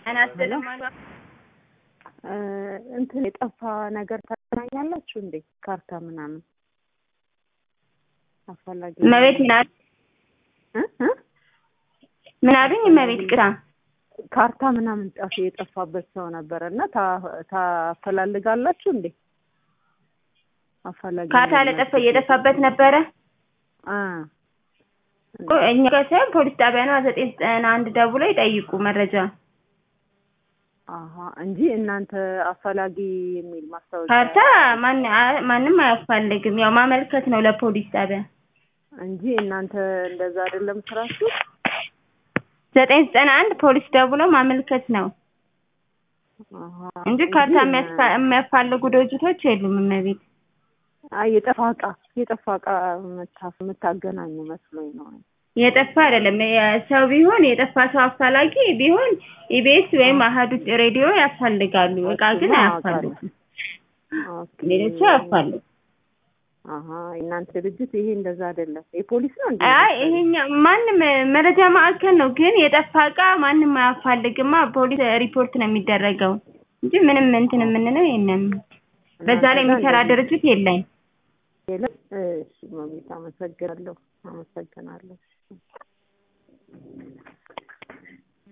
አናስተልም አሉ። እ እንትን የጠፋ ነገር ታገናኛላችሁ እንዴ? ካርታ ምናምን አስፈላጊ እመቤት ምን አሉ? እ እ ምን አሉኝ? እመቤት ቅራ ካርታ ምናምን ጠፍ የጠፋበት ሰው ነበረ እና ታ- ታፈላልጋላችሁ እንዴ? አፈላጊ ካርታ ለጠፋ እየጠፋበት ነበረ። አ እኛ ጋር ሳይሆን ፖሊስ ጣቢያ ነው ዘጠኝ ዘጠና አንድ ደውለው ይጠይቁ መረጃ። አሀ እንጂ እናንተ አፈላጊ የሚል ማስታወቂያ ካርታ ማን አ- ማንም አያስፈልግም። ያው ማመልከት ነው ለፖሊስ ጣቢያ። እንጂ እናንተ እንደዛ አይደለም ስራችሁ። ዘጠኝ ዘጠና አንድ ፖሊስ ደውለው ማመልከት ነው አሀ እንጂ ካርታ የሚያስፋ- የሚያፋልጉ ድርጅቶች የሉም። እመቤት አይ የጠፋ እቃ የጠፋ እቃ የምታ- የምታገናኙ መስሎኝ ነው። የጠፋ አይደለም። ሰው ቢሆን የጠፋ ሰው አፋላጊ ቢሆን ኢቢኤስ ወይም አሀዱ ሬዲዮ ያስፈልጋሉ። እቃ ግን አያፋልጉም። ኦኬ ሌሎቹ አያፋልጉም። አሀ የእናንተ ድርጅት ይሄ እንደዛ አይደለም። የፖሊስ ነው እንዴ? አይ ይሄኛው ማንም መረጃ ማዕከል ነው፣ ግን የጠፋ እቃ ማንም አያፋልግማ። ፖሊስ ሪፖርት ነው የሚደረገው እንጂ ምንም እንትን የምንለው የለም። በዛ ላይ የሚሰራ ድርጅት የለም። የለም። እሺ መቤት አመሰግናለሁ፣ አመሰግናለሁ።